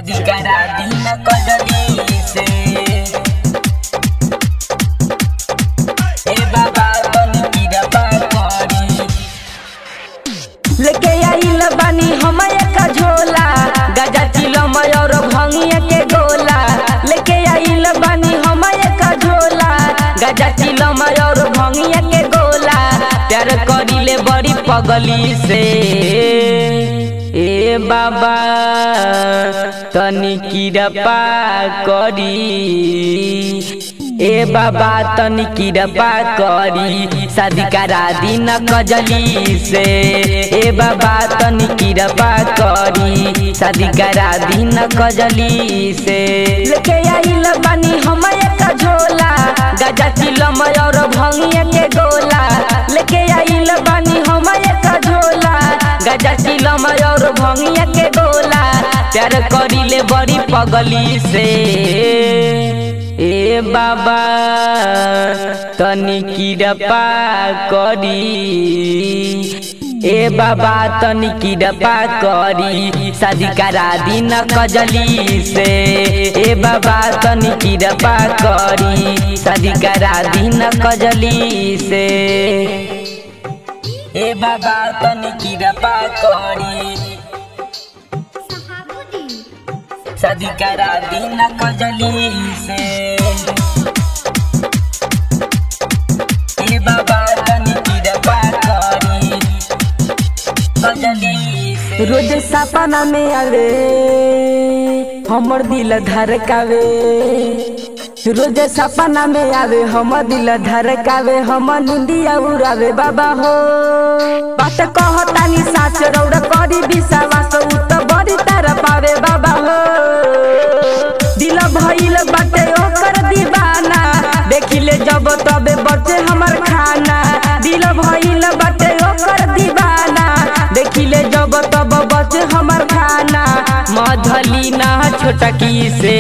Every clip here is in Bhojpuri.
शादी करा दी न कजली से ए बाबा तनी किरपा करी लेके आइल बानी हम एक झोला गजा चिलम और भंगिया के गोला लेके आइल बानी हम एक झोला गजा चिलम और भंगिया के गोला प्यार करिले बड़ी पगली से ए बाबा तनी किरपा करी ए बाबा तनी किरपा करी शादी करा दी न कजली से ए बाबा तनी किरपा करी शादी करा दी न कजली से लेके आइल बानी हम एक झोला गजा चिलम और भंगिया के गोला लेके आइल बानी हम एक झोला गजा चिलम और भंगिया के गोला प्यार करिले बड़ी पगली से ए बाबा तनी किरपा करी ए बाबा तनी किरपा करी शादी करा दी न कजली से ए बाबा तनी किरपा करी शादी करा दी न कजली से ए बाबा तनी किरपा करी शादी करा दी न कजली से ए बाबा तनी किरपा करी कजली से रोज सपना में आवे हमर दिल धड़कावे रोज सपना में आवे हमर दिल धड़कावे हम निंदिया उड़ावे बाबा हो बात कहतानी साच रौड़ करी विश्वास उ त बड़ी तार पावे बाबा हो दिल भइल बाटे ओकर दीवाना देखिले जब तबे बचे हमर खाना दिल भइल बाटे ओकर दीवाना देखिले जब तब बचे हमर खाना मधली ना छोटकी से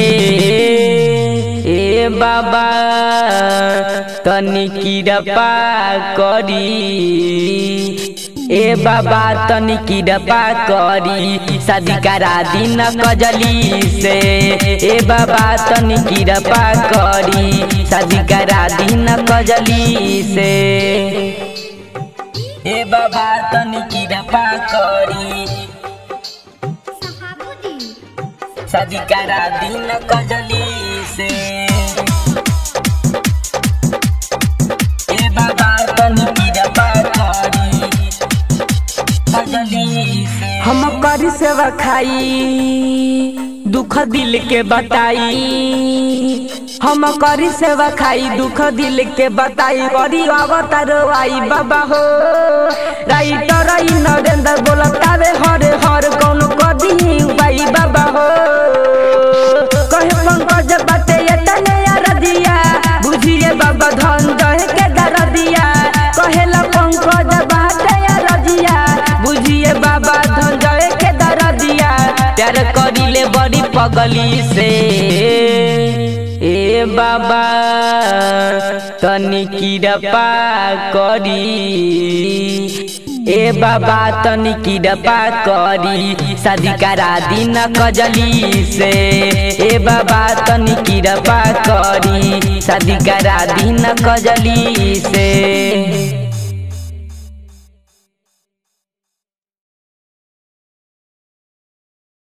ए बाबा तनी किरपा करी ए बाबा तनी किरपा करी शादी करा दी न कजली से ए बाबा तनी किरपा करी शादी करा दी न कजली से ए बाबा तनी किरपा करी शादी करा दी न कजली से ए बाबा तनी किरपा करी कजली से हम करी सेवा खाई दुख दिल के बताई हम करी सेवा खाई दुख दिल के बताई बड़ी अवतार आई बाबा हो राइटर ई नरेंद्र बोलतावे हरे हर कौन कदी उपाई बाबा हो कहे पंकज बाटे ये तने यार दिया बुझिए बाबा धन दहे के दर दिया कहेला पंकज बाटे यार दिया बुझिए बाबा धन दहे के दर दिया प्यार करिले बड़ी पगली से ए बाबा तनी किरपा करी ए बाबा तनी किरपा करी शादी करा दी न कजली से ए बाबा तनी किरपा करी शादी करा दी न कजली से